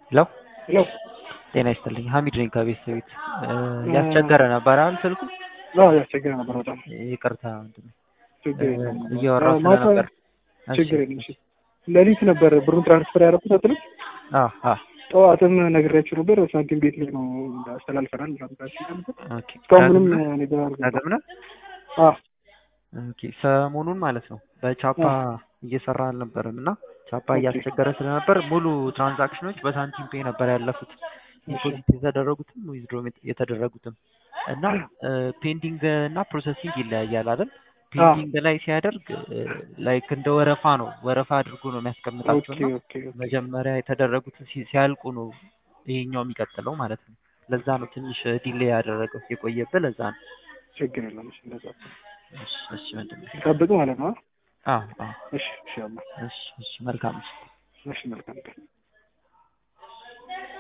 ሄሎ ሄሎ ጤና ይስጥልኝ ሀሚድ ነኝ ከቤተሰቤት ያስቸገረ ነበር አይደል ስልኩ አዎ ያስቸገረ ነበር በጣም ይቅርታ ወንድሜ ችግር የለም እያወራሁ ማታ ስለነበር ችግር የለም እሺ ሌሊት ነበር ብሩን ትራንስፈር ያደረኩት አትልም አዎ አዎ ጠዋትም ነግሬያችሁ ነበር ሳንቲም ቤት ላይ ነው አስተላልፈናል ብላችሁ ነበር ኦኬ እስካሁን ምንም እኔ ጋር አልገባም ዳግም ነው አዎ ኦኬ ሰሞኑን ማለት ነው በቻፓ እየሰራ አልነበረም እና ቻፓ ኦኬ። እያስቸገረ ስለነበር ሙሉ ትራንዛክሽኖች በሳንቲም ፔ ነበር ያለፉት ዲፖዚት የተደረጉትም ዊዝድሮ የተደረጉትም እና ፔንዲንግ እና ፕሮሰሲንግ ይለያያል አይደል ፔንዲንግ ላይ ሲያደርግ ላይክ እንደ ወረፋ ነው ወረፋ አድርጎ ነው የሚያስቀምጣቸው ኦኬ እና ኦኬ ኦኬ መጀመሪያ የተደረጉት ሲ- ሲያልቁ ነው ይሄኛው የሚቀጥለው ማለት ነው ለዛ ነው ትንሽ ዲሌይ ያደረገው የቆየብህ ለዛ ነው ችግር የለም እሺ እንደዛ እሺ እሺ ወንድሜ ጠብቅ ማለት ነው አዎ አዎ እሺ እሺ አማ እሺ እሺ መልካም እሺ እሺ መልካም ቀን